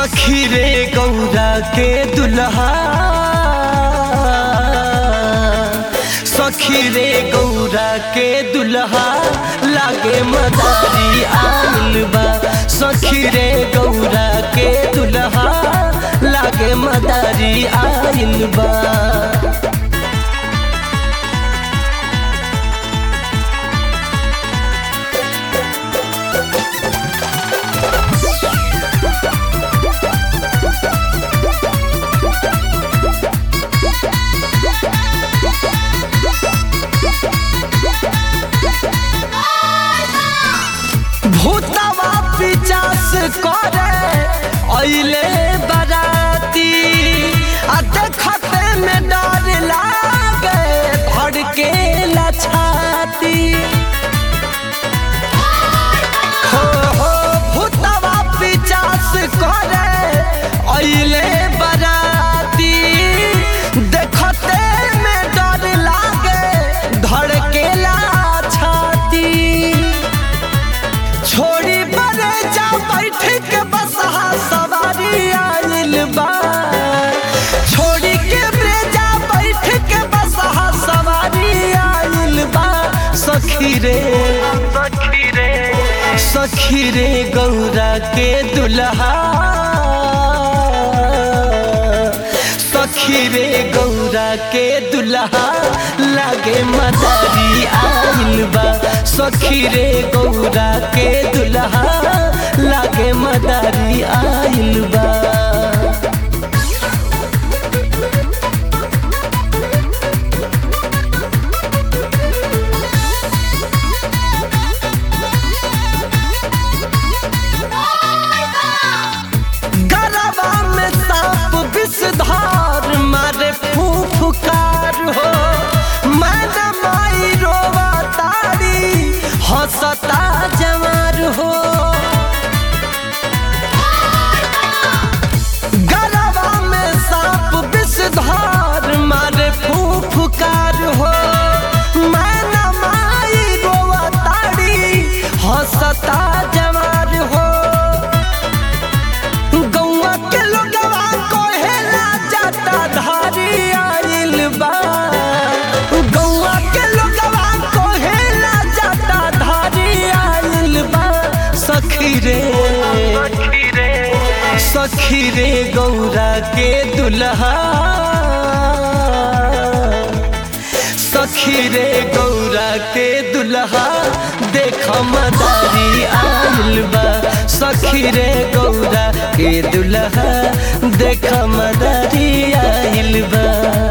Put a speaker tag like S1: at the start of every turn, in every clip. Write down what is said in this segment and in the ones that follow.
S1: सखी रे गौरा के दुल्हा सखी रे गौरा के दुल्हा लागे मदारी आइल बा सखी रे गौरा के दुल्हा लागे मदारी आइल बा भूतवा पिचास करे अइले बराती आ देखते में डर लागे भड़के लछाती हो हो भूतवा पिचास करे अइले बराती देखते में डर लागे धड़केला छाती छोड़ी बने जा बैठ के बसहा सवारी आइल बा छोड़ी के ब्रेजा बैठ के बसहा सवारी आइल बा सखी रे सखी रे सखी रे गौरा के दुल्हा सखी रे गौरा के दुल्हा लागे मदारी आइल बा सखी रे गौरा के दुल्हा लागे मदारी आइल बा गरबा में सांप विषधार मारे फूफकार हो मन माई रोवा तारी हंसता जवार हो गरबा में सांप विषधार मारे फूफकार हो मन माई रोवा तारी हंसता जवार हो गौवा के लोगवा कहेला जाता धारी आइल बा गौवा के लोगवा कहेला जाता धारी आइल बा सखी रे सखी रे गौरा के दुल्हा सखी रे गौरा के दुल्हा देख मदारी आइल बा सखी रे गौरा के दुल्हा देख मदारी आइल बा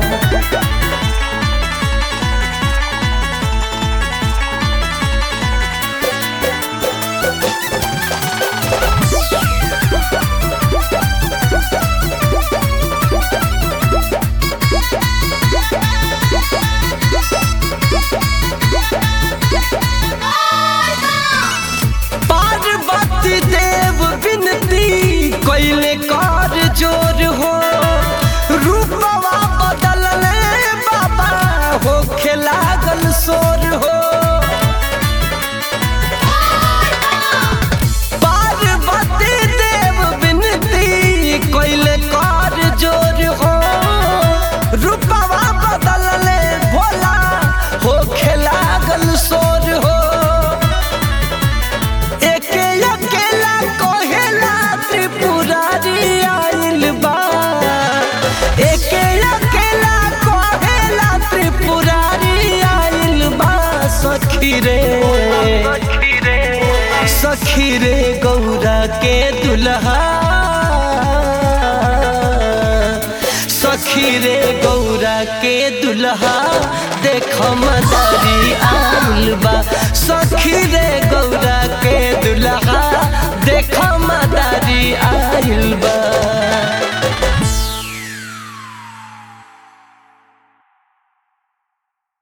S1: पार्वती देव विनती कैले कर जोर हो रूपवा बदलले बाबा हो लागल सोर हो पार्वती देव विनती कैले कर जोर हो रूपवा बदलले भोला हो लागल सोर हो एके अकेला कहेला त्रिपुरारी आइल बा एके अकेला कहेला त्रिपुरारी आइल बा सखी रे सखी रे गौरा के दुल्हा सखी रे गौरा के दुल्हा देख मदारी आइल बा सखी रे गौ